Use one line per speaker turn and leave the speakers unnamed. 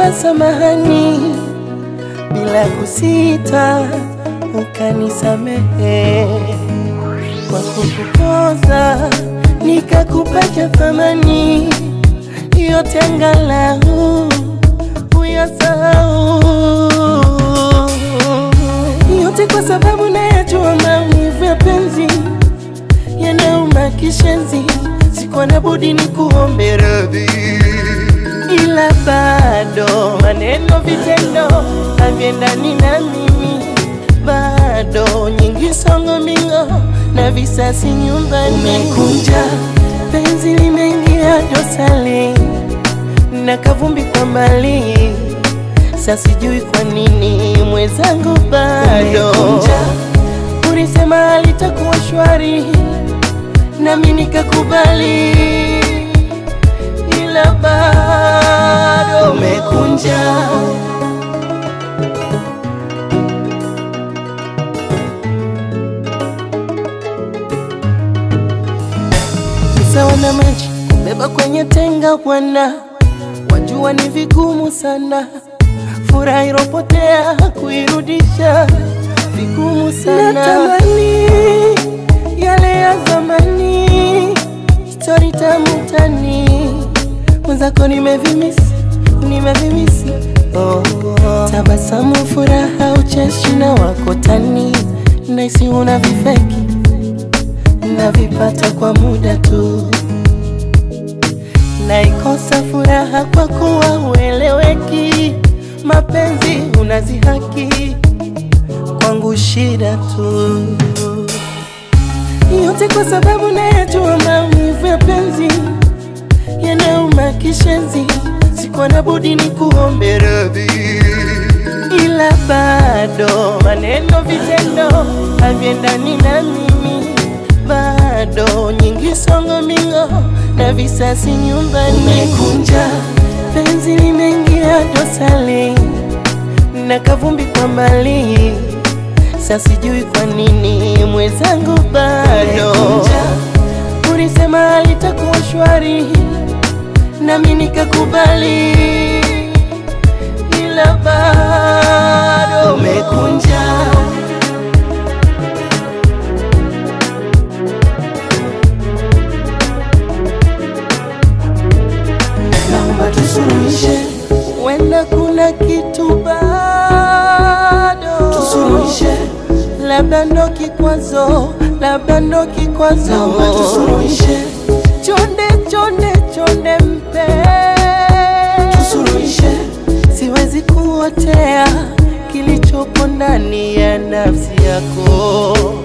nikakuomba samahani bila kusita, ukanisamehe kwa kukukoza, nikakupacha thamani yote, angalau uyasahau yote, kwa sababu nayajua maumivu ya penzi yanauma kishenzi. Sikuwa na budi ni kuombe radhi, ila bado maneno, vitendo haviendani na mimi, bado nyingi songo mingo na visasi nyumbani. Umekuja penzi limeingia dosari na kavumbi kwa mbali, sasa sijui kwa nini mwenzangu bado ulisema alitakuwa shwari nami nikakubali, ila bado umekunja. Sawa na maji kubeba kwenye tenga bwana, wajua ni vigumu sana, furaha iropotea kuirudisha vigumu sana. Natamani yale ya zamani, stori tamu tani, mwenzako nimevimisi, nimevimisi oh, oh. Tabasamu, furaha, ucheshi na wako tani, naisi una vifeki navipata kwa muda tu, naikosa furaha kwa kuwa ueleweki, mapenzi unazihaki kwangu shida tu, yote kwa sababu nayajua maumivu ya penzi yanauma kishenzi. Sikuwa na budi ni kuombe radhi, ila bado maneno, vitendo haviendani na mimi, bado nyingi songo mingo na visasi nyumbani. Umekunja penzi limeingia dosari na kavumbi kwa mbali, sasa sijui kwa nini mwenzangu bado ulisema alitakuwa shwari, nami nikakubali, ila bado umekunja. Naomba tusuluhishe, wenda kuna kitu bado tusuluhishe, labda ndo kikwazo, labda ndo kikwazo. Naomba tusuluhishe, chonde chonde chonde mpe tusuluhishe, siwezi kuotea kilichopo ndani ya nafsi yako.